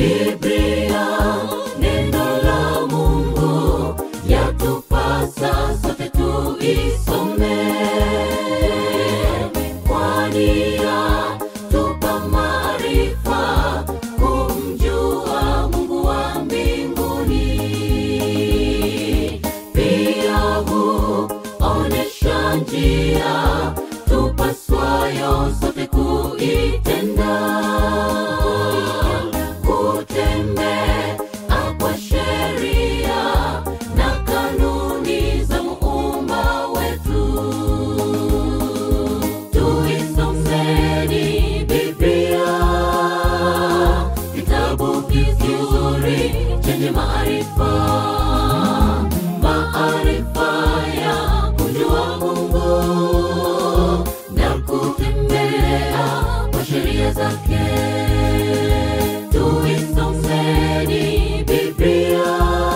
Biblia neno la Mungu yatupasa sote tuisome, kwani yatupa maarifa kumjua Mungu wa mbinguni. Pia huonesha njia tupaswayo sote kuitenda kutembea kwa sheria na kanuni za muumba wetu. Tuisomeni Biblia, kitabu kizuri chenye maarifa, maarifa ya kujua Mungu na kutembea kwa sheria zake. Tuisomeni Biblia,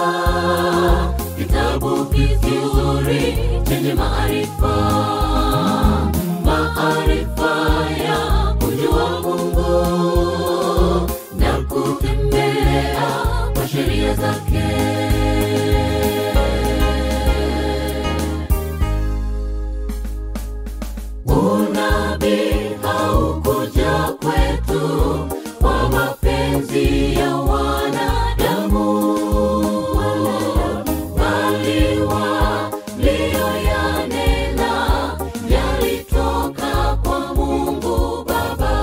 kitabu kizuri chenye maarifa, maarifa ya kujua Mungu na kutembea kwa sheria zake. Unabii haukuja kwetu kwa mapenzi ya wanadamu, bali walioyanena yalitoka kwa Mungu Baba,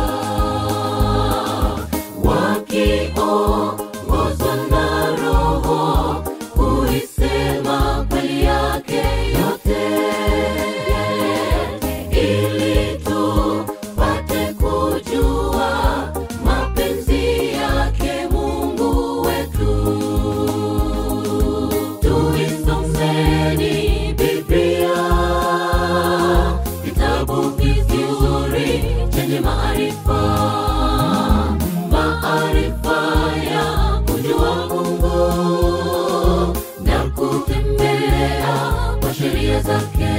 wakiongozwa na Roho kuisema kweli yake yote ili tupate kujua mapenzi yake Mungu wetu. Tuisomeni Biblia, kitabu kizuri chenye maarifa, maarifa ya kujua Mungu na kutembea kwa sheria zake.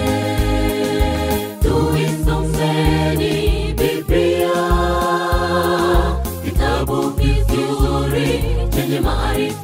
Tuisomeni Biblia, kitabu kizuri chenye maarifa,